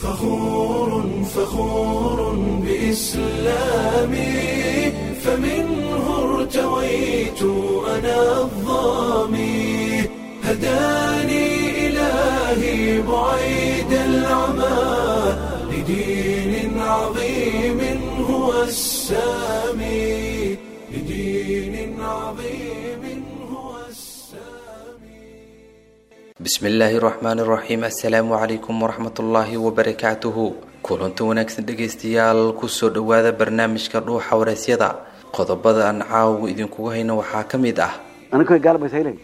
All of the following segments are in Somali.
فخور فخور بإسلامي فمنه ارتويت أنا الظامي هداني إلهي بعيد العمى لدين عظيم هو السامي لدين عظيم هو السامي bismi illaahi raxmaani raxiim assalaamu calaykum waraxmatullaahi wabarakaatuhu kulanti wanaagsan dhegaystayaal kusoo dhowaada barnaamijka dhuuxa wareysyada qodobada aan caawa idinkugu hayno waxaa ka mid ah aniga gaalbays haylayn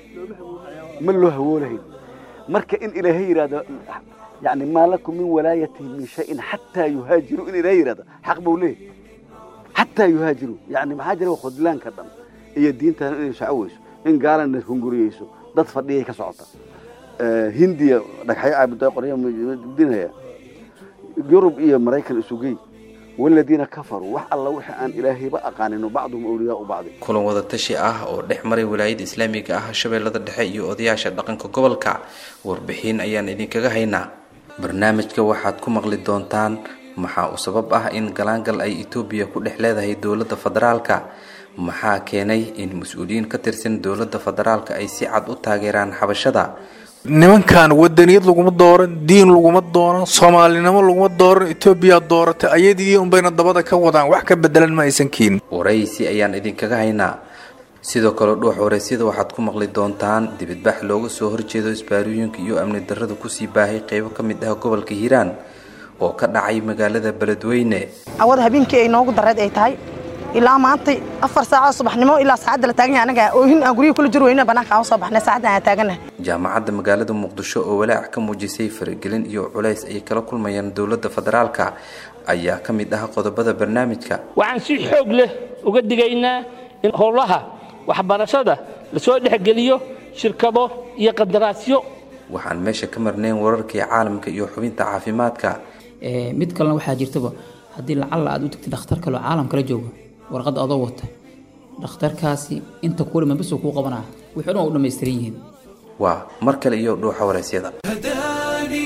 ma loo hawoolahayn marka in ilaahay yidhaahdo yani maa lakum min walaayatihim min shayin xataa yuhaajiruu in ilaahay yidhahdo xaq buu leeyahy xataa yuhaajiruu yani maxaa jira khudlaanka dhan iyo diintan inay shacoweyso in gaalana hunguriyeyso dad fadhiyay ka socota hindiya dhagxyo caabuda qorya dinaya yurub iyo maraykan isugey waladiina kafaruu wax alla wixii aan ilaahayba aqaanino bacduhum awliyaau bacdi kulan wadatashi ah oo dhex maray walaayada islaamiga ah shabeellada dhexe iyo odayaasha dhaqanka gobolka warbixin ayaan idinkaga haynaa barnaamijka waxaad ku maqli doontaan maxaa u sabab ah in galaangal ay etoobiya ku dhex leedahay dowladda federaalka maxaa keenay in mas-uuliyiin ka tirsan dowladda federaalka ay si cad u taageeraan xabashada nimankan wadaniyad laguma dooran diin laguma dooran soomaalinimo laguma dooran etoobiya dooratay ayadii unbayna dabada ka wadaan wax ka bedelan ma aysan keenin waraysi ayaan idinkaga haynaa sidoo kale dhuux waraysyada waxaad ku maqli doontaan dibidbax looga soo horjeedo isbaarooyinka iyo amni darrada kusii baahay qeybo ka mid ah gobolka hiiraan oo ka dhacay magaalada beledweyne awada habeenkii ay noogu dareed ay tahay ilaa maanta afar saaca subaxnimo ilaa saacadda la taagan yahay anaga oohin aan guryihi kula jir weyna banaanka aan soo baxnay saacadda aan taaganahay jaamacadda magaalada muqdisho oo walaac ka muujisay faragelin iyo culays ay kala kulmayaan dowladda federaalka ayaa ka mid ah qodobada barnaamijka waxaan si xoog leh uga digaynaa in howlaha waxbarashada lasoo dhexgeliyo shirkado iyo qandaraasyo waxaan meesha ka marnayn wararkii caalamka iyo xubinta caafimaadka mid kalena waxaa jirtaba haddii lacalla aad u tagtid dhakhtar kaleo caalam kala joogo warqadda adoo wata dhakhtarkaasi inta kuulima bisuu kuu qabanaa wixii dhan waa u dhammaystiran yihiin waa mar kale iyo dhuuxa waraysyada هداني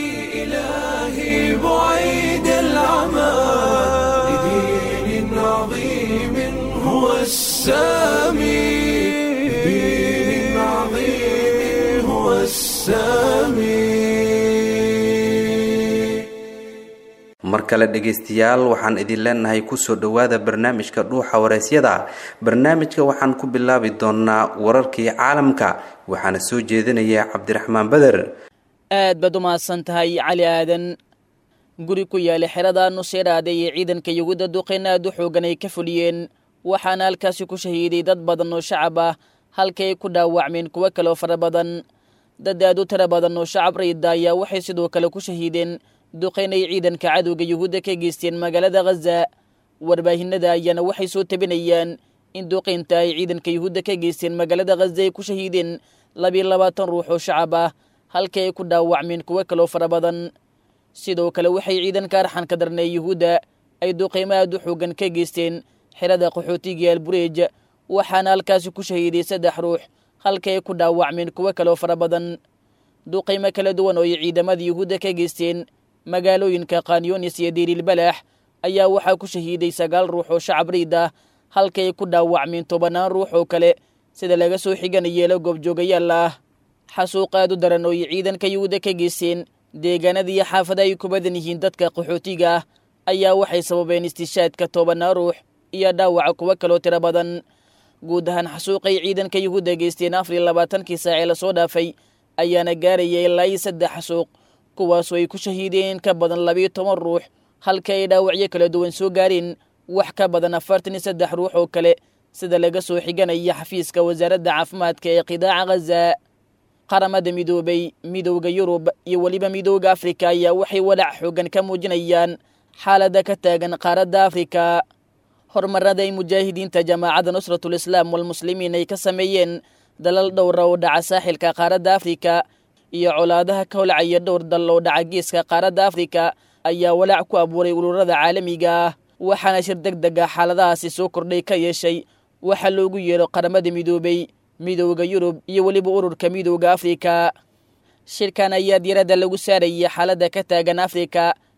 إلهي بعيد العمى لدين عظيم هو السامي لدين عظيم هو السامي mar kale dhegaystayaal waxaan idin leenahay kusoo dhowaada barnaamijka dhuuxa waraysyada barnaamijka waxaan ku bilaabi doonaa wararkii caalamka waxaana soo jeedinaya cabdiraxmaan beder aad baad u mahadsan tahay cali aadan guri ku yaala xerada nuseyraade iyo ciidanka yuhuudda duqeyn aad u xoogan ay ka fuliyeen waxaana halkaasi ku shahiiday dad badan oo shacab ah halka ay ku dhaawacmeen kuwo kaleoo fara badan dad aad u tiro badan oo shacab rayda ayaa waxay sidoo kale ku shahiideen duqeyn ay ciidanka cadowga yuhuudda ka geysteen magaalada khaza warbaahinada ayaana waxay soo tabinayaan in duqeynta ay ciidanka yuhuudda ka geysteen magaalada khaza ay ku shahiideen labiyo labaatan ruux oo shacab ah halka ay ku dhaawacmeen kuwo kaloo fara badan sidoo kale waxay ciidanka arxanka darnee yuhuudda ay duqeymo aad u xoogan ka geysteen xerada qaxootiga albureej waxaana halkaasi ku shahiiday saddex ruux halka ay ku dhaawacmeen kuwo kaloo fara badan duqeymo kala duwan oo ay ciidamada yuhuudda ka geysteen magaalooyinka kanyonis iyo dirilbalax ayaa waxaa ku shahiiday sagaal ruux oo shacab riid ah halka ay ku dhaawacmeen tobannaan ruux oo kale sida laga soo xiganayeelo goobjoogayaal ah xasuuq aad u daran oo ay ciidanka yuhuudda ka geysteen deegaanada iyo xaafada ay ku badan yihiin dadka qaxootiga ah ayaa waxay sababeen istishaadka tobannaan ruux iyo dhaawaca kuwo kaloo tiro badan guud ahaan xasuuqay ciidanka yuhuudda geysteen afar iyo labaatankii saacee lasoo dhaafay ayaana gaaraya ilaa iyo saddex xasuuq kuwaasoo ay ku shahiideen ka badan labiyo toban ruux halka ay dhaawacyo kala duwan soo gaareen wax ka badan afartan iyo saddex ruux oo kale sida laga soo xiganaya xafiiska wasaaradda caafimaadka ee qidaaca khaza qaramada midoobay midowda yurub iyo weliba midowda afrika ayaa waxay walaac xoogan ka muujinayaan xaaladda ka taagan qaaradda afrika horumarada ay mujaahidiinta jamaacadda nusratul islaam walmuslimiin ay ka sameeyeen dalal dhowra oo dhaca saaxilka qaaradda afrika iyo colaadaha ka holcaya dhowr dal oo dhaca geeska qaaradda afrika ayaa walaac ku abuuray ururada caalamiga ah waxaana shir deg deg ah xaaladahaasi soo kordhay ka yeeshay waxaa loogu yeero qaramada midoobay midowda yurub iyo weliba ururka midowda afrika shirkan ayaa diiradda lagu saarayay xaaladda ka taagan afrika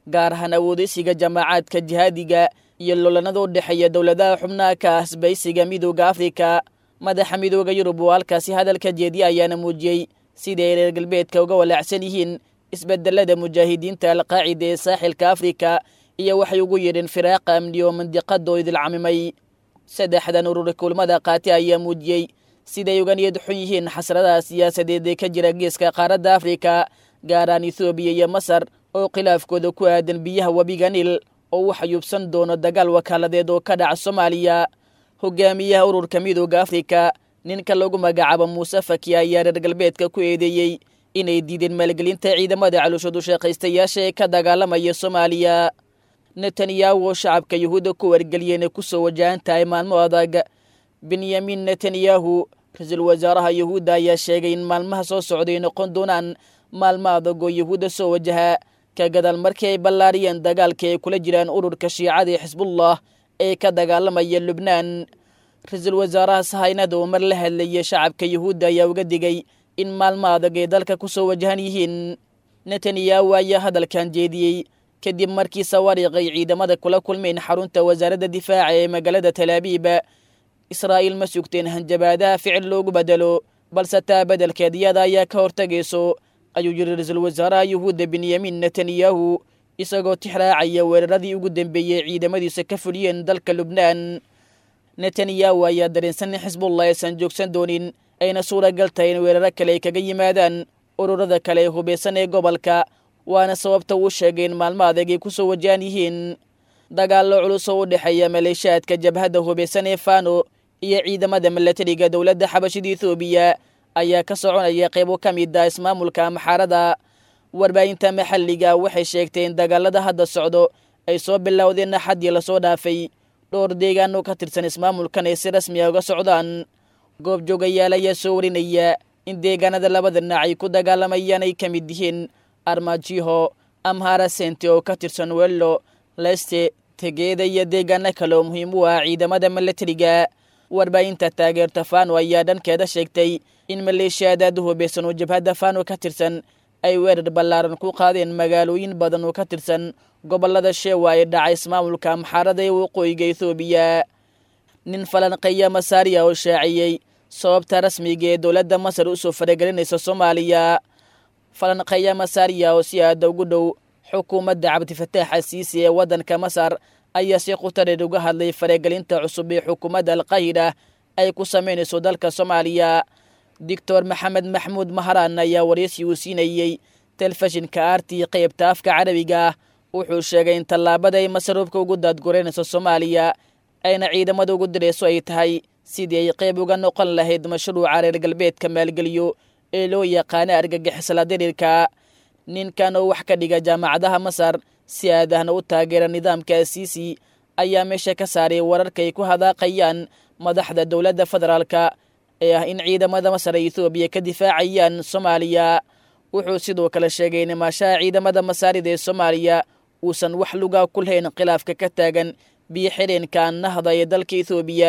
gaar ahaan awoodaysiga jamaacaadka jihaadiga iyo lolanada u dhexeeya dowladaha xubnaha ka asbaysiga midooda afrika madaxa midooda yurub oo halkaasi hadalka jeediya ayaana muujiyey siday reer galbeedka uga walaacsan yihiin isbedelada mujaahidiinta alqaacida ee saaxilka afrika iyo waxay ugu yidheen firaaqa amni oo mandiqadoo idilcamimay saddexdan urur kulmada qaati ayaa muujiyey siday uga niyad xun yihiin xasradaha siyaasadeed ee ka jira geeska qaaradda afrika gaaraan ethoobiya iyo masar oo khilaafkooda ku aadan biyaha webiga niil oo u xayuubsan doono dagaal wakaaladeed oo ka dhaca soomaaliya hogaamiyaha ururka midooda afrika ninka lagu magacaabo muuse faki ayaa reer galbeedka ku eedeeyey inay diideen maalgelinta ciidamada calooshoodu shaqaystayaasha ee ka dagaalamaya soomaaliya netanyahu oo shacabka yuhuudda ku wargeliyeen ay kusoo wajahan tahay maalmo adag benyamin netanyahu ra-iisul wasaaraha yuhuudda ayaa sheegay in maalmaha soo socday noqon doonaan maalmo adag oo yuhuudda soo wajaha ka gadaal markii ay ballaariyeen dagaalka ay kula jiraan ururka shiicada ee xisbullah ee ka dagaalamaya lubnaan ra-iisul wasaaraha sahaynada oo mar la hadlayay shacabka yuhuudda ayaa uga digay in maalmo adag ay dalka kusoo wajahan yihiin netanyahu ayaa hadalkan jeediyey kadib markii sawaariiqay ciidamada kula kulmeen xarunta wasaaradda difaaca ee magaalada talaabiib israa'iil ma sugteen hanjabaadaha ficil loogu bedelo balse taa beddelkeed iyada ayaa ka hortagayso ayuu yidhi ra-iisul wasaaraha yuhuudda benyamin netanyahu isagoo tixraacaya weeraradii ugu dambeeyey ciidamadiisa ka fuliyeen dalka lubnaan netanyahu ayaa dareensan in xisbullah aysan joogsan doonin ayna suuragal tahay in weeraro kale ay kaga yimaadaan ururada kale ee hubeysan ee gobolka waana sababta uu sheegay in maalmo adag ay kusoo wajahan yihiin dagaallo culus oo u dhexeeya maleeshaadka jabhadda hubeysan ee fano iyo ciidamada milatariga dowladda xabashida ethoobiya ayaa ka soconaya qaybo ka mid ah ismaamulka maxaarada warbaahinta maxalliga waxay sheegtay in dagaalada hadda socdo ay soo bilowdeen axaddii lasoo dhaafay dhowr deegaan oo ka tirsan ismaamulkan ay si rasmi a uga socdaan goobjoogayaal ayaa soo warinaya in deegaanada labada dhinac ay ku dagaalamayaan ay ka mid yihiin armajiho amhara sente oo ka tirsan wello leste tegeeda iyo deegaano kale oo muhiim u ah ciidamada milatariga warbaahinta taageerta fano ayaa dhankeeda sheegtay in maleeshiyaadaad u hubeysan oo jabhadda fano ka tirsan ay weerar ballaaran ku qaadeen magaalooyin badan oo ka tirsan gobollada sheewa ee dhaca ismaamulka amxaarada ee waqooyiga ethoobiya nin falanqeeya masaariya oo shaaciyey sababta rasmiga ee dowladda masar usoo faragelinaysa soomaaliya falanqeeya masaariya oo si aada ugu dhow xukuumadda cabdifataax asiisi ee waddanka masar ayaa si khutareer uga hadlay faragelinta cusub ee xukuumadda alqaahida ay ku samaynayso dalka soomaaliya doctor maxamed maxmuud maharaan ayaa waraysi uu siinayey telefishinka aartii qaybta afka carabiga ah wuxuu sheegay in tallaabada ay masaruufka ugu daadgureynayso soomaaliya ayna ciidamada ugu dirayso ay tahay sidii ay qayb uga noqon lahayd mashruuca reer galbeedka maalgeliyo ee loo yaqaana argagixisla diriirka ninkan oo wax ka dhiga jaamacadaha masar si aadahna u taageera nidaamka asiisi ayaa meesha ka saaray wararka ay ku hadaaqayaan madaxda dowladda federaalka ee ah in ciidamada masar ay ethoobiya ka difaacayaan soomaaliya wuxuu sidoo kale sheegay in maashaha ciidamada masaarida ee soomaaliya uusan wax lugaa ku lahayn khilaafka ka taagan biyo xidheenka nahda ee dalka ethoobiya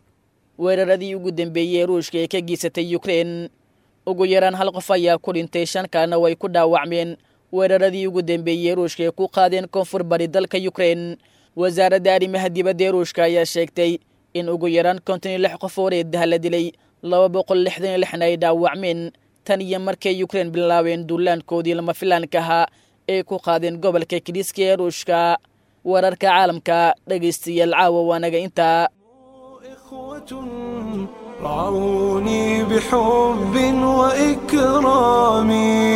weeraradii ugu dambeeyey ee ruushka ee ka geysatay ukrein ugu yaraan hal qof ayaa ku dhintay shan kalena way ku dhaawacmeen weeraradii ugu dambeeyey ee ruushka ee ku qaadeen koonfur bari dalka ukrein wasaaradda arrimaha dibadda ee ruushka ayaa sheegtay in ugu yaraan konton iyo lix qof oo reedaha la dilay laba boqol lixdan iyo lixna ay dhaawacmeen tan iyo markay ukrein bilaabeen duulaankoodii lama filaanka ahaa ay ku qaadeen gobolka kiriiska ee ruushka wararka caalamka dhegaystayaal caawa waanaga intaa رعوني بحب وإكرام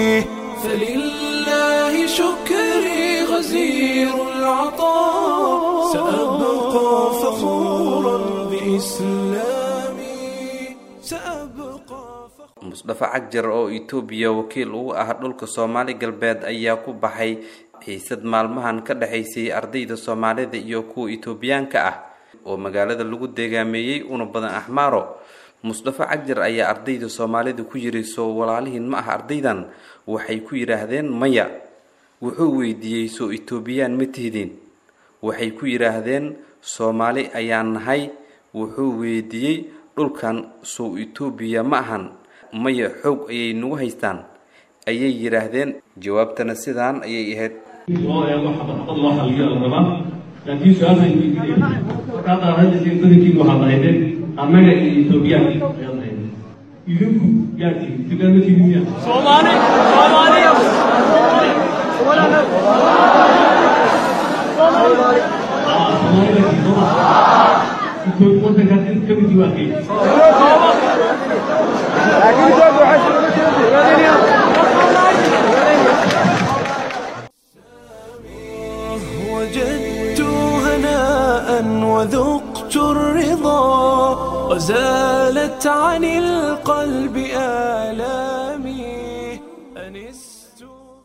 فلله شكري غزير العطاء سأبقى فخورا بإسلامي سأبقى فخورا musdafa cagjar oo itoobiya wakiil uu ah dhulka soomaali galbeed ayaa ku baxay xiisad maalmahan ka dhexaysay ardayda soomaalida iyo kuwa itoobiyaanka ah oo magaalada lagu deegaameeyey una badan axmaaro musdafa cagjar ayaa ardayda soomaalida ku yiri soo walaalihiin ma ah ardaydan waxay ku yidhaahdeen maya wuxuu weydiiyey soo itoobiyaan ma tihdin waxay ku yidhaahdeen soomaali ayaan nahay wuxuu weydiiyey dhulkan sow itoobiya ma ahan maya xoog ayay nagu haystaan ayay yidhaahdeen jawaabtana sidaan ayay ahayd loo eego xabadxabad loo xaliyo la rabaa laakiin su-aasaan weydiinaya marka hadda hadda badankiin waxaad ahaydeen annaga iyo ethoobiyaanka ayaad ahaydeen idinku yaa tihi ethoobiyan ma tihin miya soomaali wadankaas in ka mid waa kee وجدت هناء وذقت الرضا وزالت عن القلب آلامي أنست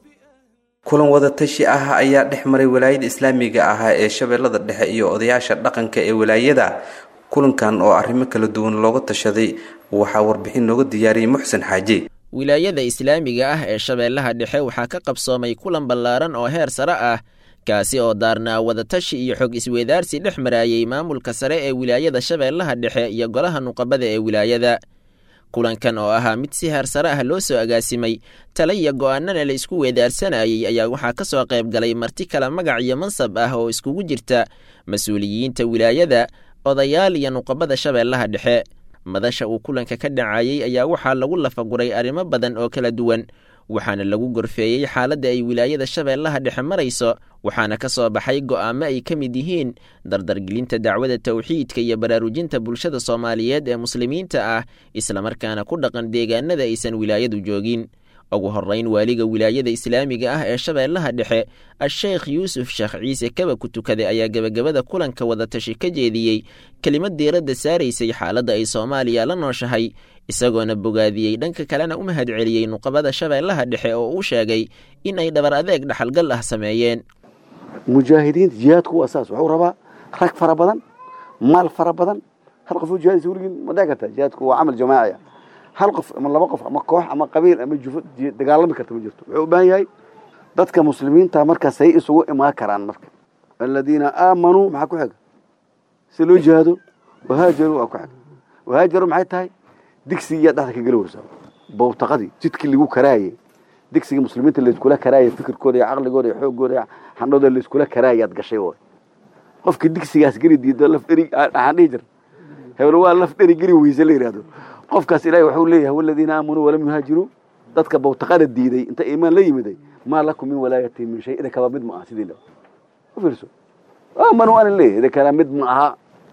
kulan wadatashi ah ayaa dhex maray walaayada islaamiga ahaa ee shabeellada dhexe iyo odayaasha dhaqanka ee walaayada kulankan oo arrimo kala duwan looga tashaday waxaa warbixin nooga diyaariyey muxsen xaaji wilaayada islaamiga ah ee shabeellaha dhexe waxaa ka qabsoomay kulan ballaaran oo heer sare ah kaasi oo daarnaa wadatashi iyo xog isweydaarsi dhex maraayey maamulka sare ee wilaayada shabeellaha dhexe iyo golaha nuqabada ee wilaayada kulankan oo ahaa mid si heer sare ah loo soo agaasimay tale iyo go'aanana la isku weedaarsanayey ayaa waxaa ka soo qayb galay marti kale magac iyo mansab ah oo iskugu jirta mas-uuliyiinta wilaayada odayaal iyo nuqabada shabeellaha dhexe madasha uu kulanka ka dhacayey ayaa waxaa lagu lafaguray arrimo badan oo kala duwan waxaana lagu gorfeeyey xaaladda ay wilaayada shabeellaha dhexe marayso waxaana ka soo baxay go'aamo ay ka mid yihiin dardargelinta dacwada tawxiidka iyo baraarujinta bulshada soomaaliyeed ee muslimiinta ah islamarkaana ku dhaqan deegaanada aysan wilaayadu joogin ugu horrayn waaliga wilaayada islaamiga ah ee shabeellaha dhexe a-sheekh yuusuf sheekh ciise kaba ku tukaday ayaa gebagabada kulanka wadatashi ka jeediyey kelimad diiradda saaraysay xaaladda ay soomaaliya la nooshahay isagoona bogaadiyey dhanka kalena u mahad celiyey nuqabada shabeellaha dhexe oo uu sheegay in ay dhabar adeeg dhaxalgal ah sameeyeen mujaahidiinta jihaadku waa saas wuxuu rabaa rag fara badan maal fara badan hal qof oo jihaadisa weligiin ma dhici karta jihaadku waa camal jamaaciya hal qof ama laba qof ama koox ama qabiil ama jufo dagaalami karta ma jirto wuxuu u baahan yahay dadka muslimiinta markaasay isugu imaan karaan marka aladiina aamanuu maxaa ku xiga si loo jihaado wahaajaruu waa ku xiga wahaajaru maxay tahay digsigiyaa dhexda ka geli weysaa bowtaqadii jidkii lagu karaayey digsigii muslimiinta layskula karaayay fikirkooda iyo caqligooda iyo xoogooda iyo xandhooda layskula karaayaad gashay way qofkii digsigaas geli diido laf dheri waxaan dhihi jir hebel waa laf dheri geli weyse la yidhahdo qofkaas ilaahay wuxuu leeyahay waladiina aamanuu walam yuhaajiruu dadka bowtaqada diiday inta iimaan la yimiday maa lakum min walaayati min shay idinkaba mid ma aha sidii la u fiirso aamanuu ana leeyahay idinkana mid ma aha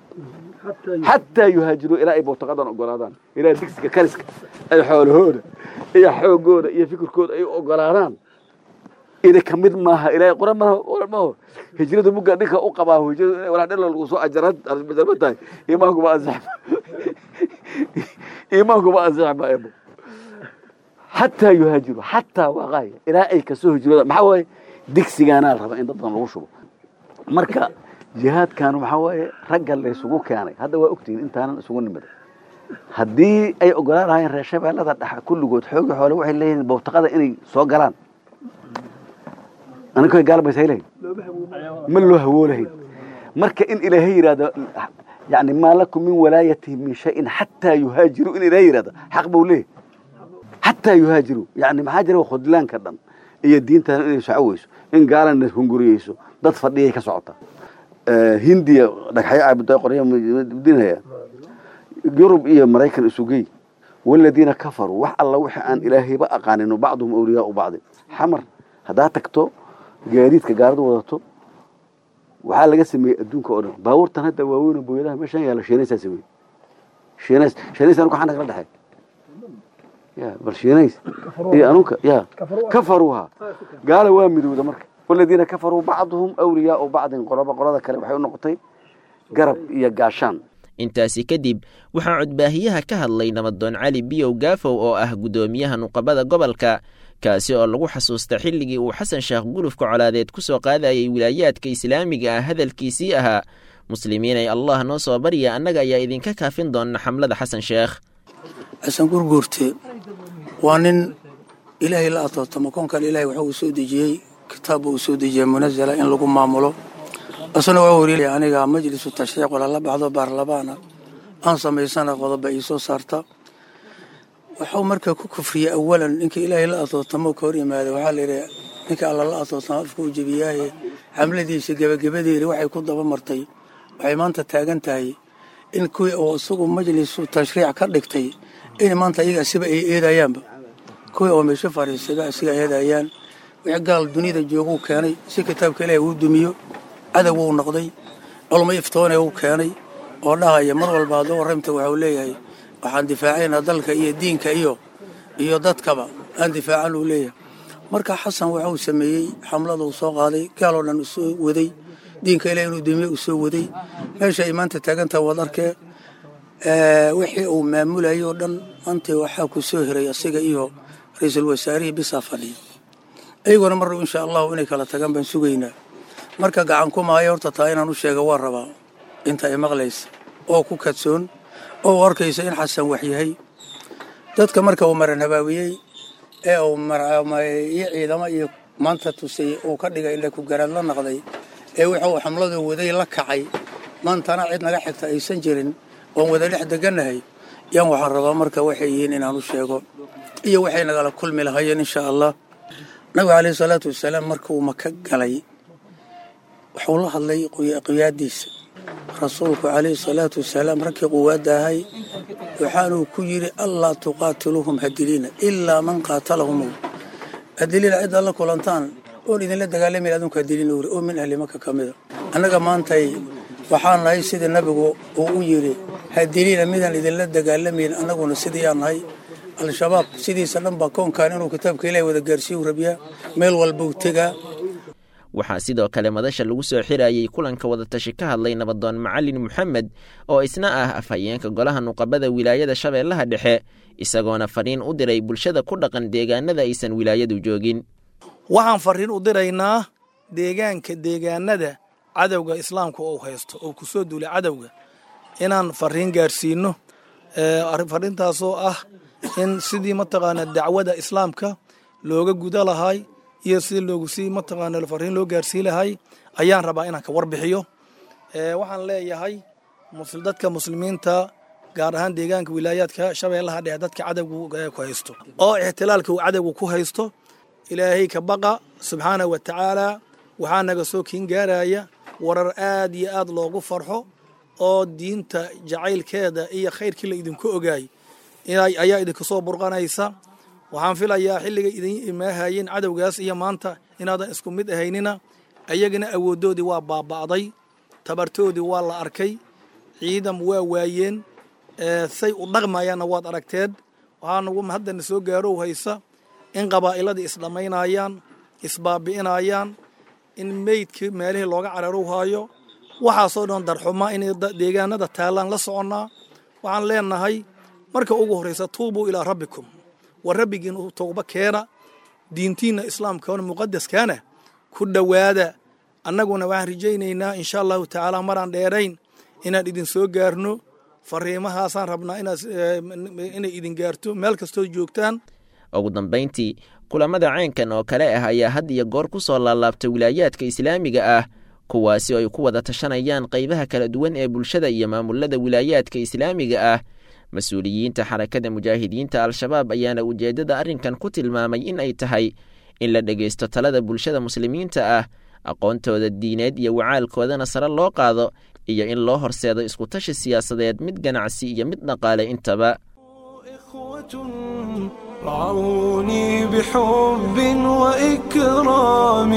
xataa yuhaajiruu ilaa ay bowtaqadan ogolaadaan ilaa digsiga kariska ay xoolahooda iyo xoogooda iyo fikirkooda ay ogolaadaan idinka mid maaha ilaahay qoran maaha qoran maaho hijrada mugga dhinka u qabaa hijrada walaa dhalo lagu soo ajarad ajarba tahay iimaanku ma ansax iimaanku ma ansax ma ebo xataa yuhaajiru xataa waaqaaya ilaa ay kasoo hijrooda maxaa waaye digsigaanaa raba in dad badan lagu shubo marka jihaadkan waxaa waaye ragga laysugu keenay hadda waa ogtihiin intaanan isugu nimida haddii ay ogolaan lahaayeen reer shabeellada dhexa kulligood xoogi xoole waxay leeyihiin bowtaqada inay soo galaan aniga gaalbays haylahayn ma loo hawoolahayn marka in ilaahay yidhahdo yani maa lakum min walaayatihim min shayin xataa yuhaajiru in ilaahay yidhahdo xaq buu leeyahy xataa yuhaajiru yani maxaa jira khudlaanka dhan iyo diintan inay soco weyso in gaalana hunguriyeyso dad fadhiyay ka socota hindiya dhagxyo caabuda qorya dinaya yurub iyo maraykan isugey waladiina kafaruu wax alla wixii aan ilaahayba aqaanin bacduhum awliyaau bacdi xamar haddaa tagto gaadiidka gaaladu wadato waxaa laga sameeyey adduunka oo dhan baabuurtan hadda waaweyn booyadaha meeshaan yaalla shiinaysaa sameeyey shiinays shiinays anugu xana kala dhexay ya bal shiinays iyo anunka ya kafaruuha gaala waa midowda marka waladiina kafaruu bacduhum awliyaau bacdin qoloba qolada kale waxay u noqotay garab iyo gaashaan intaasi kadib waxaa codbaahiyaha ka hadlay nabadoon cali biyow gaafow oo ah guddoomiyaha nuqabada gobolka kaasi oo lagu xasuusta xilligii uu xasan sheekh gulufka colaadeed ku soo qaadayay wilaayaadka islaamiga ah hadalkiisii ahaa muslimiinay allah noo soo barya annaga ayaa idinka kaafin doona xamlada xasan sheekh xasan gurguurte waa nin ilaahay la atootamo koonkan ilahay waxa uu soo dejiyey kitaabba uu soo dejiyey munazala in lagu maamulo asna waa wariilay aniga majlisu tashriic walala baxdo baarlamaana aan samaysana qodoba ii soo saarta wuxuu marka ku kufriyey awalan ninkii ilaahay la atootamo ka hor yimaada waxaa layidhi ninka alla la atoosnaa afka u jebiyaaye xamladiisa gebagabadeeda waxay ku daba martay waxay maanta taagan tahay in kuwii oo isagu majlisu tashriic ka dhigtay in maanta iyaga asiba ay eedayaanba kuwii oo meesho fariisada asiga eedayaan wixii gaal duniyada jooguu keenay si kitaabka ilaahay uu dumiyo cadow uu noqday culmo iftoone uu keenay oo dhahaya mar walba hadduu warramta waxau leeyahay waxaan difaacaynaa dalka iyo diinka iyo iyo dadkaba aan difaacan uu leeyahay marka xasan waxuu sameeyey xamlada uu soo qaaday gaaloo dhan uu soo waday diinka ilaah inuu dumiye uu soo waday meesha ay maanta taagantaha waad arkee wixii uu maamulayay oo dhan maanta waxaa ku soo hiray asiga iyo ra-iisul wasaarihii bisaa fadhiya iyaguna mar dhow insha allahu inay kala tagaan baan sugaynaa marka gacan ku maayo horta taa inaan u sheega waa rabaa inta ay maqlaysa oo ku kadsoon oo u arkaysa in xasan wax yahay dadka marka uu maran habaawiyey ee uu iyo ciidamo iyo maanta tusay uu ka dhigay ila ku garaad la naqday ee wuxuu xamladu waday la kacay maantana cid naga xigta aysan jirin oon wada dhex degannahay yaan waxaan rabaa marka waxay yihiin inaan u sheego iyo waxay nagala kulmi lahayeen insha allah nabiga caleyhi salaatu wasalaam markuu maka galay wuxuu la hadlay qiyaadiisa rasuulku calayhi salaatu wasalaam raggii quwaadda ahay waxaanuu ku yidhi allaa tuqaatiluuhum hadiliina ilaa man qaatalahum hadiliina ciddaad la kulantaan oon idinla dagaalamayna adunku hadiliina wuri oo min ahli maka ka mida annaga maantay waxaan nahay sidii nabigu uu u yidhi hadiliina midaan idinla dagaalamayn annaguna sidiyaan nahay al-shabaab sidiisa dhan baa koonkan inuu kitaabka ilahi wada gaarsiiyu rabyaa meel walbuu tegaa waxaa sidoo kale madasha lagu soo xirayey kulanka wadatashi ka hadlay nabadoon macalin moxamed oo isna ah afhayeenka golaha nuqabada wilaayada shabeellaha dhexe isagoona fariin u diray bulshada ku dhaqan deegaanada aysan wilaayadu joogin waxaan fariin u diraynaa deegaanka deegaanada cadowga islaamka ou haysto oo ku soo duulay cadowga inaan fariin gaarsiino fariintaasoo ah in sidii mataqaana dacwada islaamka looga guda lahay iyo sidii loogu sii mataqaana fariin loo gaarsii lahay ayaan rabaa inaan ka warbixiyo waxaan leeyahay dadka muslimiinta gaar ahaan deegaanka wilaayaadka shabeellaha dhexe dadka cadowga ku haysto oo ixtilaalka uu cadowga ku haysto ilaahay ka baqa subxaana wa tacaala waxaa naga soo kiin gaaraya warar aad iyo aad loogu farxo oo diinta jacaylkeeda iyo khayrkii la idinku ogaay ayaa idinka soo burqanaysa waxaan filayaa xilligay idin imaahayeen cadowgaas iyo maanta inaadan isku mid ahaynina ayagana awooddoodii waa baaba'day tabartoodii waa la arkay ciidam waa waayeen say u dhaqmayaanna waad aragteed waxaa nagu haddana soo gaarow haysa in qabaa'iladii isdhammaynayaan isbaabi'inayaan in meydkii meelihii looga cararow haayo waxaasoo dhan darxuma inay deegaanada taallaan la soconnaa waxaan leenahay marka ugu horraysa tuubuu ilaa rabbikum war rabbigiin u towba keena diintiinna islaamkaona muqadaskaana ku dhowaada annaguna waxaan rajaynaynaa insha allahu tacaala maraan dheerayn inaan idin soo gaarno fariimahaasaan rabnaa inay idin gaarto meel kastoo joogtaan ugu dambayntii kulamada caynkan oo kale ah ayaa had iyo goor ku soo laalaabta wilaayaadka islaamiga ah kuwaasi oo ay ku wada tashanayaan qaybaha kala duwan ee bulshada iyo maamulada wilaayaadka islaamiga ah mas-uuliyiinta xarakada mujaahidiinta al-shabaab ayaana ujeeddada arrinkan ku tilmaamay in ay tahay in la dhegaysto talada bulshada muslimiinta ah aqoontooda diineed iyo wacaalkoodana sare loo qaado iyo in loo horseedo iskutashi siyaasadeed mid ganacsi iyo mid dhaqaale intaba رعوني بحب وإكرام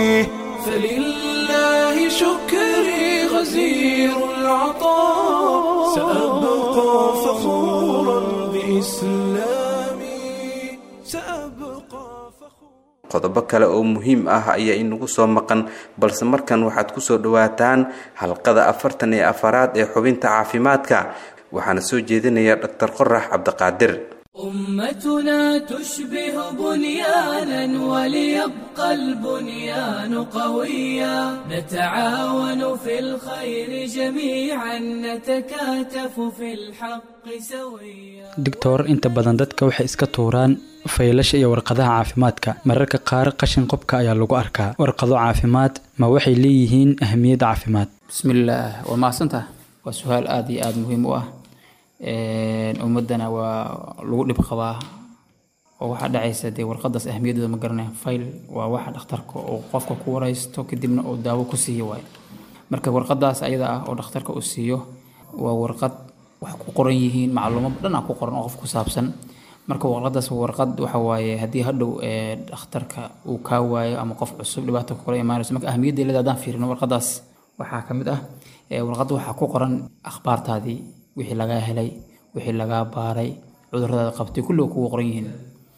فلله شكري غزير العطاء سأبقى فخورا بإسلامي سأبقى qodobo kale oo muhiim ah ayaa inagu soo maqan balse markan waxaad ku soo dhowaataan halqada afartan iyo afaraad ee xubinta caafimaadka waxaana soo jeedinaya dhaktar qorax cabdiqaadir أمتنا تشبه بنيانا وليبقى البنيان قويا نتعاون في الخير جميعا نتكاتف في الحق سويا doctor inta badan dadka waxay iska tuuraan faylasha iyo warqadaha caafimaadka mararka qaar qashin qobka ayaa lagu arkaa warqado caafimaad ma waxay leeyihiin ahmiyad caafimaad bismillaah waa mahadsantaha waa su-aal aada iyo aada muhiim u ah ummaddana waa lagu dhib qabaa oo waxaa dhacaysa dee warqadaas ahmiyadooda ma garanaya fayl waa waxa dhakhtarka uu qofka ku waraysto kadibna uu daawo ku siiyo waayo marka warqadaas ayada ah oo dhakhtarka uu siiyo waa warqad wax ku qoran yihiin macluumo dhan ah ku qoran oo qof ku saabsan marka warqadaas waa warqad waxa waaye haddii hadhow ee dhakhtarka uu kaa waayo ama qof cusub dhibaato kula imaanayso marka ahmiyadda leeda haddaan fiirino warqadaas waxaa ka mid ah ee warqadda waxaa ku qoran akhbaartaadii wixii lagaa helay wixii lagaa baaray cudurradaada qabtay kulliga kugu qoran yihiin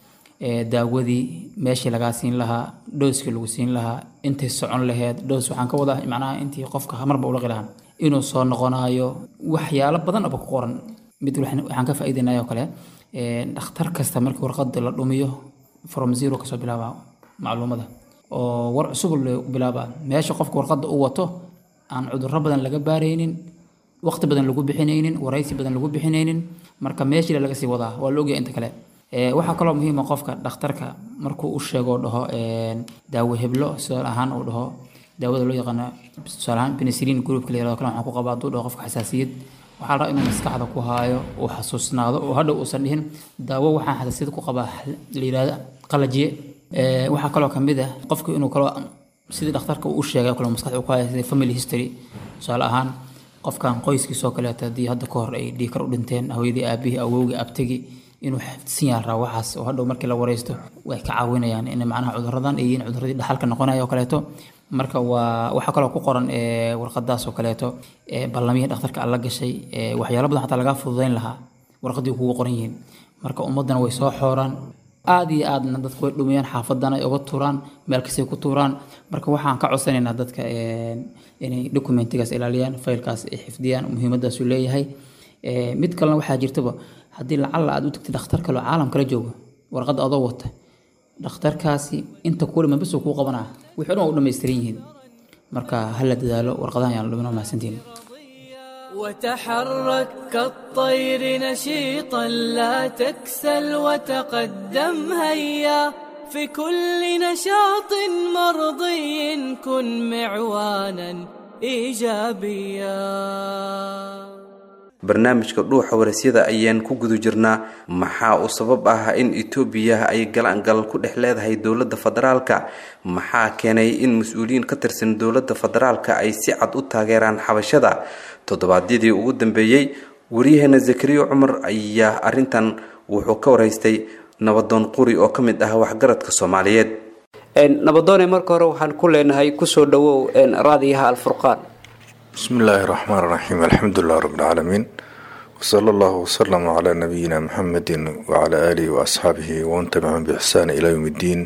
ee daawadii meeshii lagaa siin lahaa dhooskii lagu siin lahaa intay socon laheyd dhoos waxaan ka wadaa macnaha intii qofka marba u laqi lahaa inuu soo noqonayo waxyaalo badan aba ku qoran mid waxaan waxaan ka faa'iidaynaya oo kale ee dhakhtar kasta markii warqada la dhumiyo from zero kasoo bilaaba macluumada oo war cusub la bilaaba meesha qofka warqada u wato aan cudurro badan laga baaraynin waqti badan lagu bixinaynin waraysi badan lagu bixinaynin marka meeshii laga sii wadaa waa la ogyahay inta kale Ee, waxaa kaloo muhiima qofka dhakhtarka markuu u sheego oo dhaho een, daawo heblo tusaale ahaan uu dhaho daawada loo yaqaano tusaale ahaan penicillin groupka la yirahdo kale waxaan ku qabaa hadduu dhaho qofka xasaasiyad waxaa la rabaa inuu maskaxda ku haayo uu xasuusnaado oo hadhow uusan dhihin daawo waxaan xasaasiyad ku qabaa la yirahdo qalajiye Ee, waxaa kaloo ka mid ah qofka inuu kaloo sidii dhakhtarka uu u sheegay oo kale maskaxda ku haayo sida family history tusaale ahaan qofkan qoyskiisoo kaleeto haddii hadda ka hor ay dhiikar u dhinteen hooyadii aabihii awowgii abtigi inuu xifdisan yahay raa waxaas oo hadhow markii la wareysto way ka caawinayaan in macnaha cuduradan ay yihiin cuduradii dhaxalka noqonaya oo kaleeto marka waa waxaa kaloo ku qoran ee warqadaas oo kaleeto ee ballamihii dhakhtarka alla gashay ee waxyaalo badan xataa lagaa fududeyn lahaa warqadii kugu qoran yihiin marka ummaddana way soo xooraan aad iyo aadna dadku way dhumiyaan xaafadana ay uga tuuraan meel kastay ku tuuraan marka waxaan ka codsanaynaa dadka een, inay documentigaas ilaaliyaan faylkaas ay xifdiyaan muhiimadaasu leeyahay Ee, mid kalena waxaa jirtaba haddii lacalla aad u tagtid dhakhtar kaloo caalam kala joogo warqadda adoo wata dhakhtarkaasi inta kuulima bes uu kuu qabanaa wixii dhan waa u dhammaystiran yihiin marka hala dadaalo warqadahan yaan dhumin mahadsantihin وتحرك كالطير نشيطا لا تكسل وتقدم هيا في كل نشاط مرضي كن معوانا ايجابيا barnaamijka dhuuxa warasyada ayaan ku guda jirnaa maxaa uu sabab ah in etoobiya ay galangal ku dhex leedahay dowladda federaalka maxaa keenay in mas-uuliyiin ka tirsan dowladda federaalka ay si cad u taageeraan xabashada toddobaadyadii ugu dambeeyey waryaheena zakariya cumar ayaa arintan wuxuu ka waraystay nabadoon quri oo ka mid ah waxgaradka soomaaliyeed nabadoone marka hore waxaan ku leenahay kusoo dhawow raadiyaha alfurqaan بسم الله الرحمن الرحيم الحمد لله رب العالمين وصلى الله وسلم على نبينا محمد وعلى آله وأصحابه ومن تبعهم بإحسان إلى يوم الدين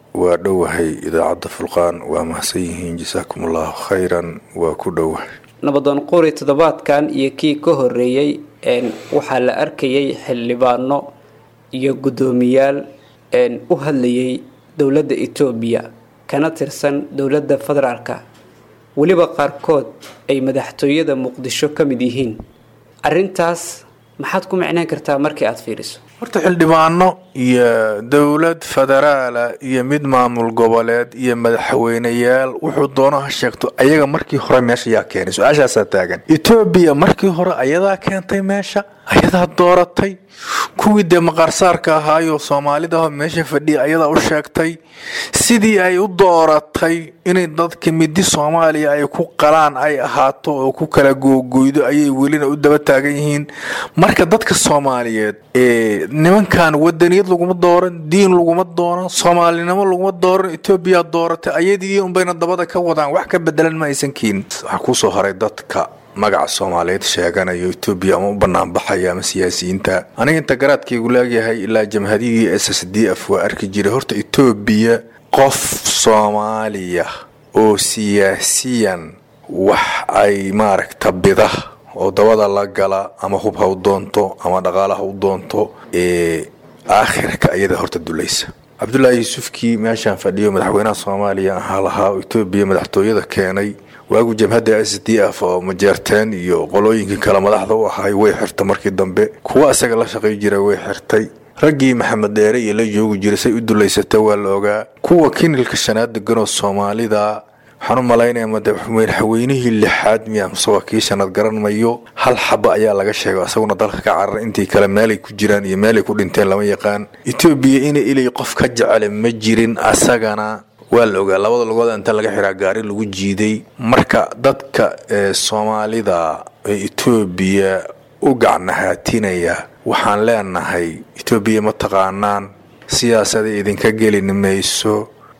ودوهي إذا عد فرقان ومحسيهين جزاكم الله خيرا وكدوه nabadoon quri toddobaadkan iyo kii ka horeeyey een, waxaa la arkayay xildhibaano iyo guddoomiyaal een, u hadlayay dowladda etoobiya kana tirsan dowladda federaalka weliba qaarkood ay madaxtooyada muqdisho ka mid yihiin arrintaas maxaad ku micnaan kartaa markii aad fiiriso horta xildhibaano iyo dowlad federaala iyo mid maamul goboleed iyo madaxweyneyaal wuxuu doono ha sheegto ayaga markii hore meesha yaa keenay su-aashaasaa taagan etoobiya markii hore ayadaa keentay meesha ayadaa dooratay kuwii dee maqaarsaarka ahaayoo soomaalida meesha fadhiya ayadaa u sheegtay sidii ay u dooratay inay dadka midi soomaaliya ay ku qalaan ay ahaato oo ku kala googoydo ayay welina u daba taagan yihiin marka dadka soomaaliyeed ee nimankan wadaniyad laguma dooran diin laguma dooran soomaalinimo laguma dooran etoobiya dooratay ayadii unbayna dabada ka wadaan wax ka bedelan ma aysan keenin waxaa kusoo haray dadka magaca soomaaliyeed sheeganayo etoobiya ama u banaanbaxaya ama siyaasiyiinta aniga inta garaadkaygu leegyahay ilaa jamhadiyadii s s d f waa arki jiray horta etoobiya qof soomaaliya oo siyaasiyan wax ay maaragta bida oo dabada la gala ama hub ha u doonto ama dhaqaala ha u doonto ee aakhirka ayada horta dulaysa cabdullaahi yuusufkii meeshaan fadhiyo madaxweynaha soomaaliya ahaa lahaa oo etoobiya madaxtooyada keenay waagu jamhadda s d f oo majeerteen iyo qolooyinkii kale madaxda u ahay way xirtay markii dambe kuwa isaga la shaqay jira way xirtay raggii maxamed dheere iyo la joogi jiray say u dulaysata waa la ogaa kuwa kinilka shanaad deganoo soomaalida waxaan u malaynaya madaxweynihii lixaad miya mise waa kii shanad garan mayo hal xaba ayaa laga sheegay isaguna dalka ka cararay intii kale meelay ku jiraan iyo meelay ku dhinteen lama yaqaan etoobiya ina ilay qof ka jecele ma jirin asagana waa la ogaa labada lugood inta laga xiraa gaari lagu jiiday marka dadka soomaalida ee etoobiya u gacnahaatinaya waxaan leenahay etoobiya ma taqaanaan siyaasada idinka gelin mayso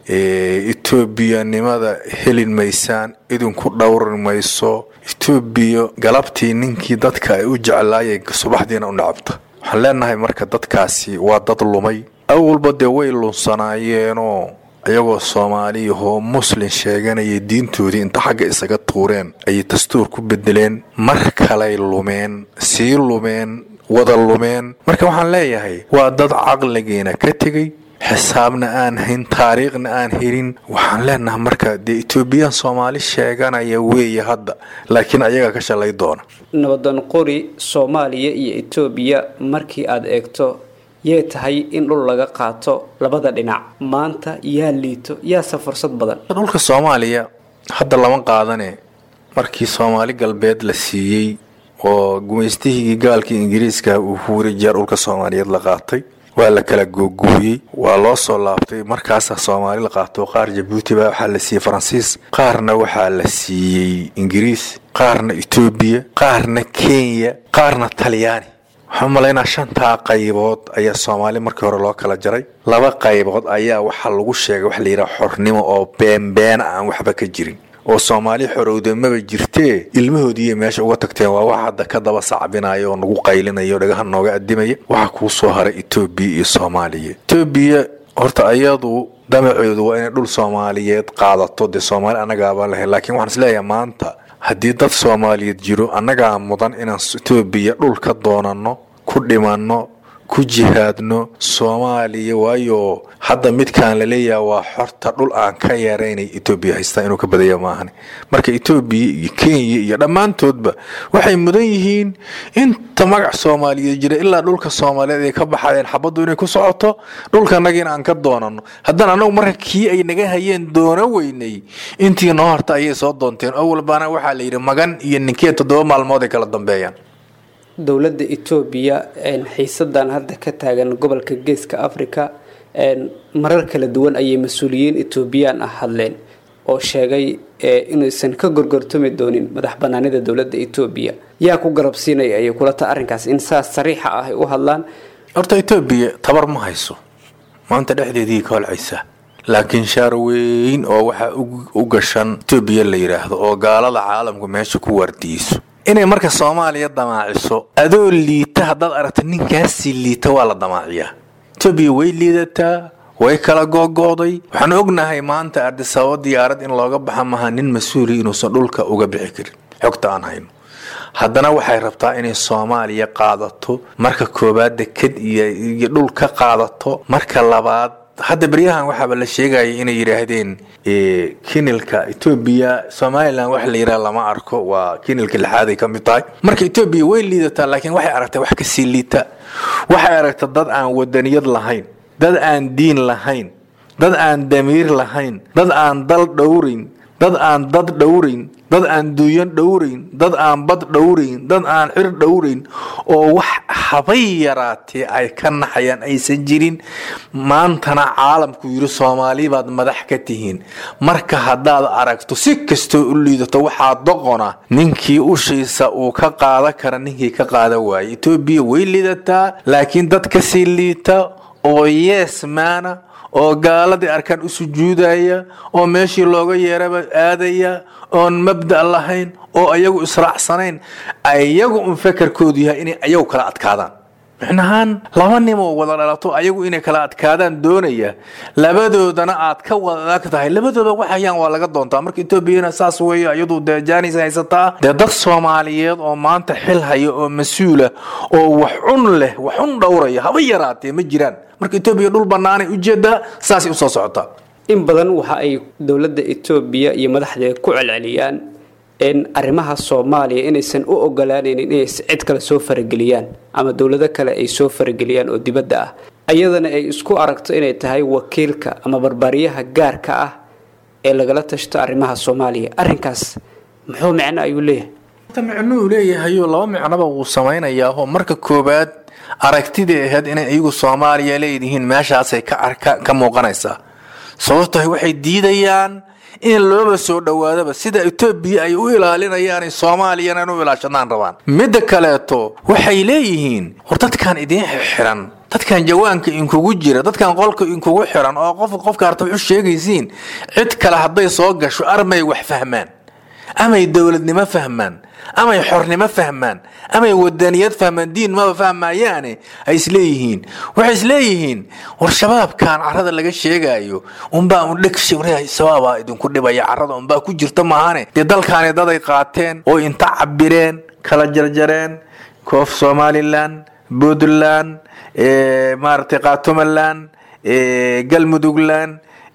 etoobiyanimada helin maysaan idinku dhowri mayso etoobiya galabtii ninkii dadka ay u jeclaayay subaxdiina u nacabta waxaan leenahay marka dadkaasi waa dad lumay awalba dee way lunsanaayeenoo iyagoo soomaaliyahoo muslin sheeganaya diintoodii inta xagga isaga tuureen ayay dastuur ku bedeleen mar kalay lumeen sii lumeen wada lumeen marka waxaan leeyahay waa dad caqligiina ka tegey xisaabna aan hayn taariikhna aan helin waxaan leenahay marka dee etoobiyaan soomaali sheeganaya weeye hadda laakiin ayaga ka shalay doona nabadan qori soomaaliya iyo etoobiya markii aad eegto yee tahay in dhul laga qaato labada dhinac maanta yaa liito yaase fursad badan dhulka soomaaliya hadda lama qaadane markii soomaali galbeed la siiyey oo gumaystihii gaalkii ingiriiska uu huuri jeer dhulka soomaaliyeed la qaatay waa la kala googuuyey waa loo soo laabtay markaasaa soomaali la qaato qaar jabuuti baa waxaa la siiyey faransiis qaarna waxaa la siiyey ingiriis qaarna etoobiya qaarna kenya qaarna talyaani waxaan umalaynaa shantaa qaybood ayaa soomaali markii hore loo kala jaray laba qaybood ayaa waxaa lagu sheegay waxa layidhaha xornimo oo beenbeena aan waxba ka jirin oo soomaali xorowda maba jirtee ilmahoodiiiyo meesha uga tagteen waa wax hadda ka daba sacbinaya oo nagu qaylinayo dhagaha nooga adimaya waxaa kuu soo haray etoobiya iyo soomaaliya etoobiya horta ayadu damaceedu waa inay dhul soomaaliyeed qaadato dee soomaali annagaabaan lahayn laakiin waxaan isleeyahay maanta haddii dad soomaaliyeed jiro annagaa mudan inaan etoobiya dhul ka doonanno ku dhimanno ku jihaadno soomaaliya waayo hadda midkaan la leeyaha waa xorta dhul aan ka yaraynay etoobiya haystaa inuu ka badaya maahan marka etoobiya iyo kenya iyo dhammaantoodba waxay mudan yihiin inta magac soomaaliyeed jira ilaa dhulka soomaaliyeed ay ka baxayeen xabaddu inay ku socoto dhulkanagiina aan ka doonano haddana annagu marka kii ay naga hayeen doono weynay intii noo harta ayay soo doonteen oo walbaana waxaa la yidhi magan iyo ninkee toddoba maalmood ay kala dambeeyaan dowladda etoobiya xiisadan hadda ka taagan gobolka geeska africa marar kala duwan ayay mas-uuliyiin etoobiyaan ah hadleen oo sheegay inaysan ka gorgortami doonin madax banaanida dowladda etoobiya yaa ku garabsiinaya ayay kula ta arrinkaas in saas sariixa ah ay u hadlaan horta etoobiya tabar ma hayso maanta dhexdeedii ka holcaysa laakiin shaar weyn oo waxaa u gashan etoobiya la yidhaahdo oo gaalada caalamku meesha ku waardiyeyso inay marka soomaaliya damaaciso adoo liita haddaad aragto ninkaasii liita waa la damaaciyaa etoobiya way liidataa way kala googo'day waxaan ognahay maanta ardisababo diyaarad in looga baxa maha nin mas-uuli inuusan dhulka uga bixi karin xogta aan hayno haddana waxay rabtaa inay soomaaliya qaadato marka koowaad deked iyo dhul ka qaadato marka labaad hadda beryahan waxaaba la sheegaya inay yidhaahdeen kinilka etoobiya somalilan wax la yidhaha lama arko waa kinilka lixaad ay ka mid tahay marka etoobiya way liidataa laakiin waxay aragtay wax kasii liita waxay aragta dad aan wadaniyad lahayn dad aan diin lahayn dad aan damiir lahayn dad aan dal dhowrayn dad aan dad dhowrayn dad aan duuyan dhowrayn dad aan bad dhowrayn dad aan xir dhowrayn oo wax habay yaraatee ay ka naxayaan aysan jirin maantana caalamku yidhi soomaali baad madax ka tihiin marka haddaad aragto si kastoo u liidato waxaa doqona ninkii ushiisa uu ka qaada kara ninkii ka qaada waayay etoobiya way liidataa laakiin dad kasii liita oo yees maana oo gaaladii arkaan u sujuudaya oo meeshii looga yeeraba aadaya oon mabda' lahayn oo ayagu israacsanayn ayagu un fakarkoodu yahay inay ayagu kala adkaadaan micnahaan laba nimoo wada dhalato ayagu inay kala adkaadaan doonaya labadoodana aad ka wada adag tahay labadooda waxayaan waa laga doontaa marka etoobiyana saas weeye iyadu dee jaanis haysataa dee dad soomaaliyeed oo maanta xil haya oo mas-uula oo wax cun leh wax cun dhowraya haba yaraatee ma jiraan marka etoobiya dhul bannaanay ujeedaa saasay usoo socotaa in badan waxa ay dowladda etoobiya iyo madaxdeeda ku celceliyaan in arrimaha soomaaliya inaysan u ogolaanaynin inay cid kale soo farageliyaan ama dowlado kale ay soo farageliyaan oo dibadda ah ayadana ay isku aragto inay tahay wakiilka ama barbaaryaha gaarka ah ee lagala tashto arrimaha soomaaliya arrinkaas muxuu micno ayuu leeyahay ta micno uu leeyahayo laba micnoba wuu samaynayaa oo marka koowaad aragtidii ahayd inay iyagu soomaaliya leedihiin meeshaasay ka arka ka muuqanaysaa sababtahay waxay diidayaan in looba soo dhowaadaba sida etoobiya ay u ilaalinayaan soomaaliyana in u ilaashadaan rabaan midda kaleeto waxay leeyihiin war dadkan idiin xiran dadkan jawaanka inkugu jira dadkan qolka inkugu xiran oo qof qofka harta wax u sheegaysiin cid kale hadday soo gasho armay wax fahmaan amay dowladnimo fahmaan amay xornimo fahmaan amay wadaniyad fahmaan diin maba fahmayaane ay isleeyihiin waxay isleeyihiin war shabaabkan carada laga sheegaayo unbaa un dheg shabaabaa idinku dhibaya carada unbaa ku jirta maahane dee dalkaani daday qaateen oo inta cabireen kala jarjareen koof somalilan puntland maaragtay qaatumaland galmudugland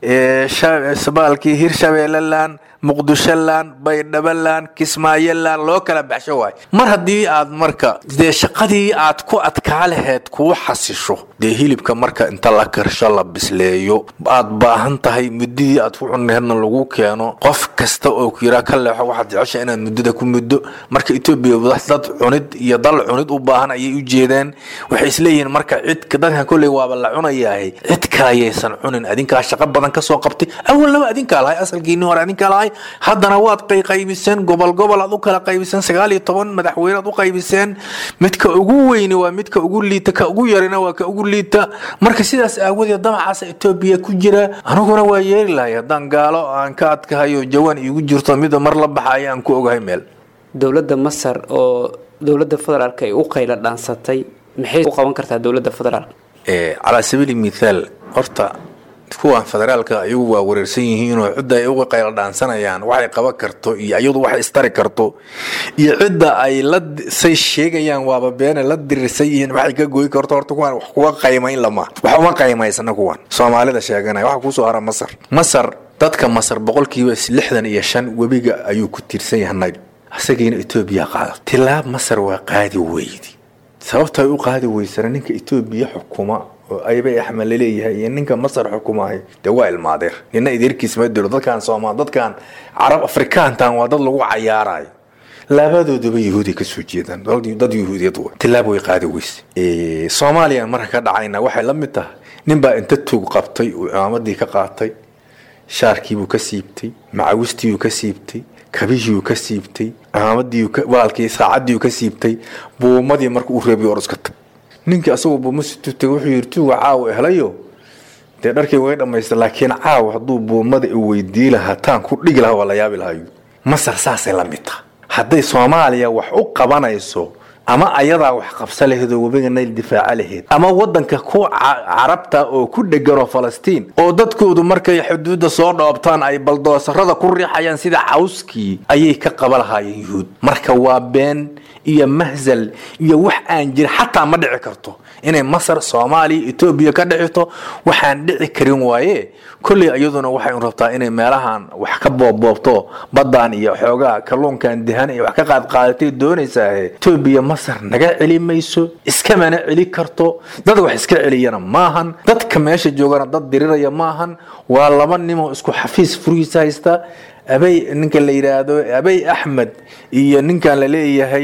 sabaalkii hirshabeelaland muqdisholand baydhabaland kismaayoland loo kala baxsho waay mar haddii aad marka dee shaqadii aad ku adkaa laheyd kuu xasisho dee hilibka marka inta la karsho la bisleeyo aad baahan tahay muddadii aad ku cunneedna lagu keeno qof kasta oo ku yiraa ka leexo waxaad jecesha inaad muddada ku muddo marka etoobiya dad cunid iyo dal cunid u baahan ayay u jeedeen waxay isleeyihiin marka cid dadkan kolley waaba la cunayahay cid kalayaysan cunin adinkaa shaqo badan kasoo qabtay awalnaba adinkaa lahay asalkiinii hore adinkaa lahay haddana waad qayqaybiseen gobol gobol aad u kala qaybiseen sagaal iyo toban madaxweyne aad u qaybiseen midka ugu weyni waa midka ugu liita ka ugu yarina waa ka ugu liita marka sidaas aawadeed damacaasa etoobiya ku jira aniguna waa yeeri lahay haddaan gaalo aan ka adkahayo jawaan iigu jirto mida mar la baxaya aan ku ogahay meel dowladda masar oo dowladda federaalka ay u qayla dhaansatay maxay u qaban kartaa dowladda federaalka calaa sabiili mithaal horta kuwan federaalka iyagu waa wareersan yihiinoo cidda ay uga qayla dhaansanayaan waxay qaban karto iyo iyadu waxay istari karto iyo cidda ay la say sheegayaan waaba beene la dirirsan yihiin waxay ka gooyi karto horta kuwan wax kuga qaymayn lama wax uma qaymaysana kuwan soomaalida sheeganaya waxa kusoo hara masar masar dadka masar boqolkiiba lixdan iyo shan webiga ayuu ku tiirsan yahay nayl isagiina etoobiya qaada tilaab masar waa qaadi weydi sababta ay u qaadi weysana ninka etoobiya xukuma oo aybay axmed laleeyahay iyo ninka masar xukumahay dee waa ilmaadeer nina ideerkiis ma diro dadkan soomaal dadkan carab afrikaantan waa dad lagu cayaarayo labadooduba yahuudiy kasoo jeedaan dad yahuudiyad wa tilaab way qaadi weyse soomaaliya marka ka dhacayna waxay la mid tahay ninbaa inta tuug qabtay uu cimaamadii ka qaatay shaarkiibuu ka siibtay macawistiibuu ka siibtay kabihiiuu ka siibtay cimaamadii walaalkii saacadiiu ka siibtay buumadii marka uu reebiy oroska tag ninkii asagoo buuma situtay wuxuu yidhi tuuga caawa helayo dee dharkii way dhammaysta laakiin caawa hadduu buumada i weydii lahaa taan ku dhigi lahaa waa la yaabi lahayo masar saasay la mid taha hadday soomaaliya wax u qabanayso ama ayadaa wax qabsa laheed oo webiga nayl difaaca laheyd ama wadanka ku carabta oo ku dheganoo falastiin oo dadkoodu markay xuduudda soo dhoobtaan ay baldoosarada ku riixayaan sida cawskii ayay ka qaba lahaayeen yuhuud marka waa been iyo mahzal iyo wax aan jirin xataa ma dhici karto inay masar soomaaliya etoobiya ka dhicito waxaan dhici karin waaye kolley iyaduna waxay rabtaa inay meelahan wax ka boobboobto baddaan iyo xoogaa kalluunkan dihan iyo wax ka qaadqaadatay doonaysaa etoobiya masar naga celi mayso iskamana celi karto dad wax iska celiyana maahan dadka meesha joogana dad diriraya maahan waa laba nimoo isku xafiis furihiisa haysta abay ninka la yidhaahdo abay axmed iyo ninkan la leeyahay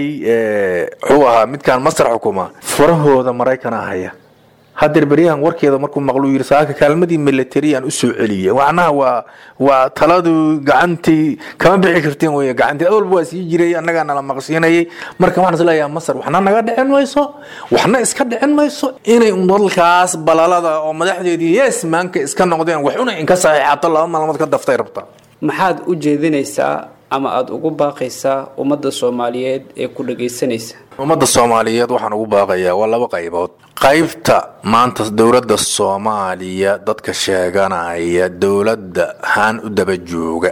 wuxuu ahaa midkan masar xukuma furahooda maraykana haya hadeer beryahan warkeeda markuu maqluu yidhi saaka kaalmadii milatariyan u soo celiyay macnaha waa waa taladu gacantii kama bixi karteen wey gacantii awalba waa sii jiray annagaa nala maqsiinayay marka waxaan isleeyahay masar waxna naga dhicin mayso waxna iska dhicin mayso inay dalkaas balalada oo madaxdeedii yes maanka iska noqdeen waxuna inka saxiixato laba maalmood ka daftay rabtaa maxaad u jeedinaysaa ama aada ugu baaqaysaa ummadda soomaaliyeed ee ku dhagaysanaysa ummadda soomaaliyeed waxaan ugu baaqayaa waa laba qaybood qaybta maanta dowladda soomaaliya dadka sheeganaya dowladda ahaan u daba jooga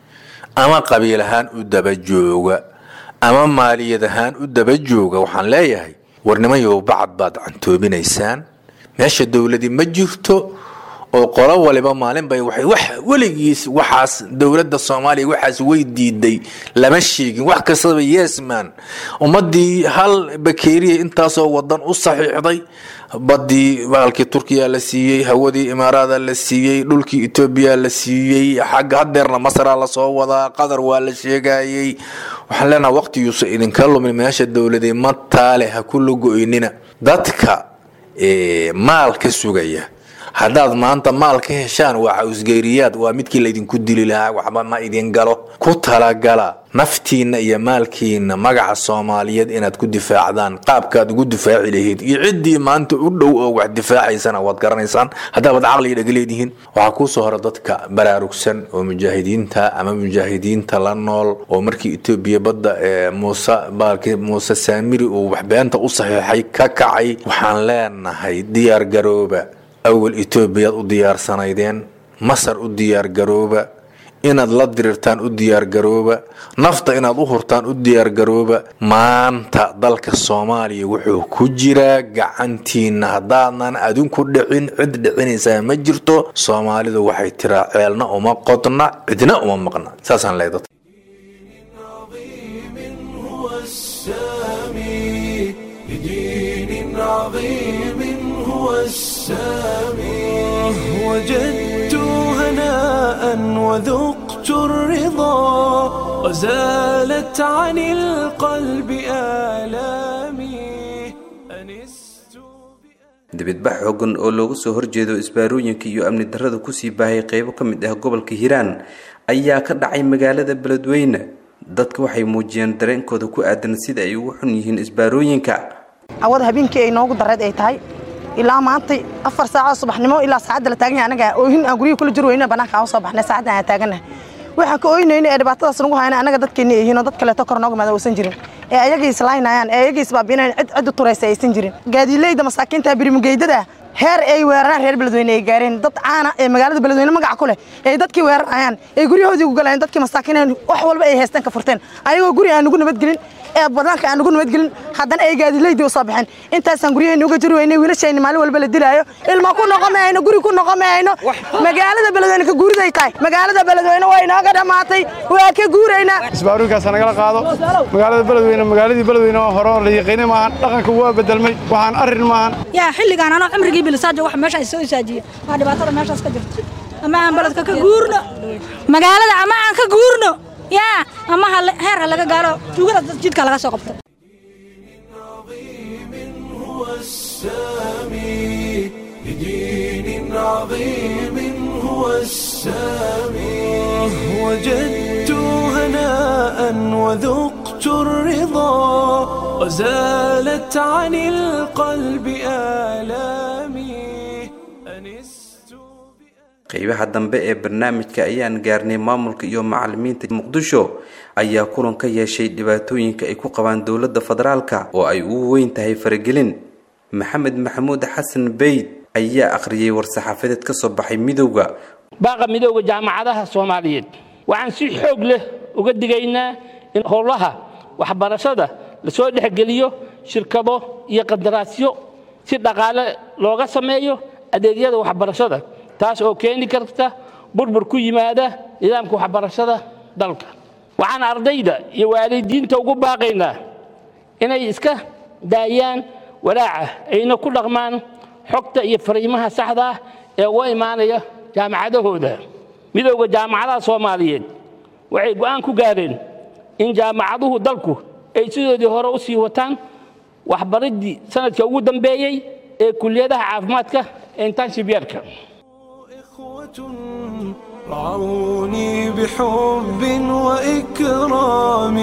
ama qabiil ahaan u daba jooga ama maaliyad ahaan u daba jooga waxaan leeyahay warnimayow bacad baad cantoobinaysaan meesha dowladi ma jirto oo qolo waliba maalin bay waxay wax weligiis waxaas dowladda soomaaliya waxaas way diiday lama sheegin wax kastaba yesman ummadii hal bakeeriya intaasoo wadan u saxiixday badii baalkii turkiya la siiyey hawadii imaaraada la siiyey dhulkii etoobiya la siiyey xagga hadeerna masra lasoo wadaa qatar waa la sheegayey waxaan leenaha waqtiyuusa idinka lumin meesha dowladee mataale ha ku lago-ynina dadka maal ka sugaya haddaad maanta maal ka heshaan waa cawsgeyriyaad waa midkii laydinku dili lahaa waxba ma idin galo ku talagala naftiinna iyo maalkiina magaca soomaaliyeed inaad ku difaacdaan qaabkaad ugu difaaci lahayd iyo ciddii maanta u dhow oo wax difaacaysana waad garanaysaan haddaabad caqliga dhaga leedihiin waxaa kuusoo hora dadka baraarugsan oo mujaahidiinta ama mujaahidiinta la nool oo markii etoobiya badda ee muuse baalki muuse saamiri uu waxbeenta u saxiixay ka kacay waxaan leenahay diyaar garooba awal etoobiyaad u diyaarsanaydeen masar u diyaargarooba inaad la dirirtaan u diyaargarooba nafta inaad u hurtaan u diyaargarooba maanta dalka soomaaliya wuxuu ku jiraa gacantiina haddaadan adinku dhicin cid dhicinaysaa ma jirto soomaalidu waxay tiraa ceelna uma qodna cidna uma maqna saasaan leeya dadka وجدت هناء وذقت الرضا وزالت عن القلب آلامي dibidbax xooggan oo looga soo horjeedo isbaarooyinka iyo amni darrada kusii baahaya qeybo ka mid ah gobolka hiiraan ayaa ka dhacay magaalada beledweyne dadka waxay muujiyeen dareenkooda ku aadan sida ay ugu xun yihiin isbaarooyinka awada habeenkii ay noogu dareed ay tahay ilaa maantay afar saacoo subaxnimo ilaa saacadda la taagan yahay anaga oohin aan guryihi kula jir weyna bannaanka aan u soo baxnay saacaddan aan taagannahay waxaan ka ooynayna ee dhibaatadaas nagu hayna anaga dadkeenni yihiin oo dad kaleeto kor nooga maada uusan jirin ee ayagii islaynayaan ee ayagii isbaabinayaan cid cid u turaysa aysan jirin gaadiileyda masaakiinta birimugeydada heer ay weeraraan reer beledweyne ay gaareen dad caana ee magaalada beledweyne magaca ku leh ee dadkii weerarayaan ee guryahoodii ku galayeen dadkii masaakiineen wax walba ay haysteen ka furteen ayagoo guri aan nugu nabadgelin ee banaanka aan nugu nabadgelin haddana ay gaadiileydii u soo baxeen intaasaan guryaheenni uga jiri weynay wiilashayni maalin walba la dilaayo ilma ku noqon mahayno guri ku noqon mahayno magaalada beledweyne ka guuriday tahay magaalada beledweyne waa inooga dhammaatay waa ka guuraynaa isbaaruurkaas nagala qaado magaalada beledweyne magaaladii beledweyne oo hore oo la yaqiinay maahan dhaqanka waa bedelmay waxaan arrin maahan yaa xilligaan anoo cimrigii bilisaajo wax meesha soo isaajiye waa dhibaatada meeshaas ka jirta ama aan beledka ka guurno magaalada ama aan ka guurno yaa ama heer ha laga gaalo tuugada jidka laga soo qabto السامي لدين عظيم هو السامي وجدت هناء وذقت الرضا وزالت عن القلب آلامي qeybaha dambe ee barnaamijka ayaan gaarnay maamulka iyo macalimiinta muqdisho ayaa kulan ka yeeshay dhibaatooyinka ay ku qabaan dowladda federaalka oo ay ugu weyn tahay faragelin maxamed maxamuud xasan beyd ayaa akhriyey war-saxaafadeed ka soo baxay midowda baaqa midowda jaamacadaha soomaaliyeed waxaan si xoog leh uga digaynaa in howlaha waxbarashada lasoo dhexgeliyo shirkado iyo qandaraasyo si dhaqaale looga sameeyo adeegyada waxbarashada taas oo keeni karta burbur ku yimaada nidaamka waxbarashada dalka waxaan ardayda iyo waalidiinta ugu baaqaynaa inay iska daayaan walaaca ayna ku dhaqmaan xogta iyo fariimaha saxda ah ee uga imaanaya jaamacadahooda midowda jaamacadaha soomaaliyeed waxay go'aan ku gaareen in jaamacaduhu dalku ay sidoodii hore u sii wataan waxbariddii sanadka ugu dambeeyey ee kuliyadaha caafimaadka ee intanshibyarka رعوني بحب وإكرام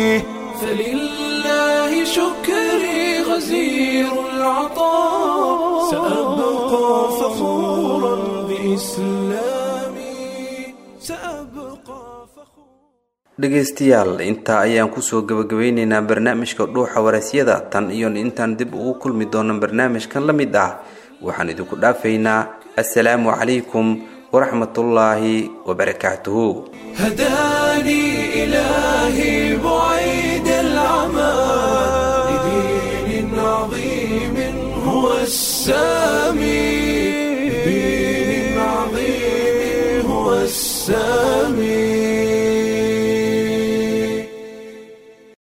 فلله شكري غزير العطاء سأبقى فخورا بإسلامي سأبقى dhegaystayaal intaa ayaan kusoo gabagabeyneynaa barnaamijka dhuuxa waraysyada tan iyo intaan dib ugu kulmi doono barnaamijkan la mid ah waxaan idinku dhaafaynaa assalaamu calaykum ورحمة الله وبركاته هداني إلهي بعيد العمى لدين عظيم هو السامي لدين السامي